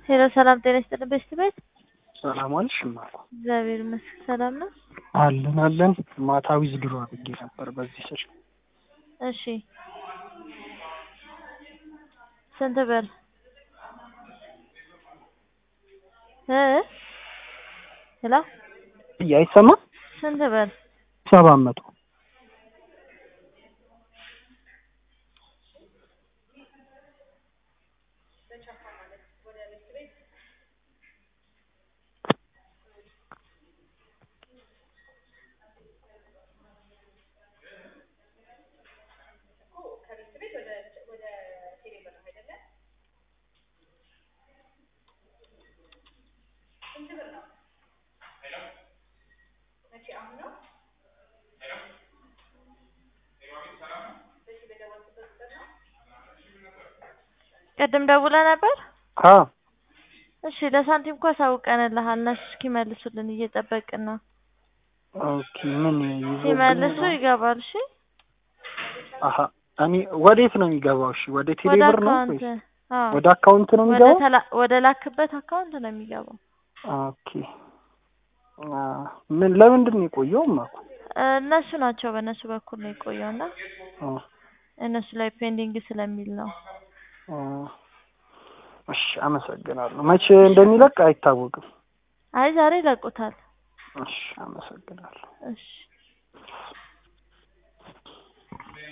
ሄሎ ሰላም ጤና ይስጥልን በሽት ቤት ሰላም ዋልሽ እማ እግዚአብሔር ይመስገን ሰላም ነው አለን አለን ማታ ዊዝድሮ አድርጌ ነበር በዚህ ስልክ እሺ ስንት ብር እ ሄሎ አይሰማም ስንት ብር ሰባት መቶ ቅድም ደውለህ ነበር አ እሺ ለሳንቲም እኮ አሳውቀንልሃል እነሱ እስኪመልሱልን እየጠበቅን ነው ኦኬ ምን ይዞብኝ ሲመልሱ ነው? ይገባል እሺ አሀ እኔ ወዴት ነው የሚገባው? እሺ ወደ ቴሌ ወደ ብር ነው አካውንት ወይስ አዎ ወደ አካውንት ነው ወደ የሚገባው? ተላ ወደ ላክበት አካውንት ነው የሚገባው ኦኬ አ ምን ለምንድን ነው የቆየው? እማኮ እ እነሱ ናቸው በእነሱ በኩል ነው የቆየው እና አ እነሱ ላይ ፔንዲንግ ስለሚል ነው አ እሺ አመሰግናለሁ። መቼ እንደሚለቅ አይታወቅም። አይ ዛሬ ይለቁታል እሺ አመሰግናለሁ። እሺ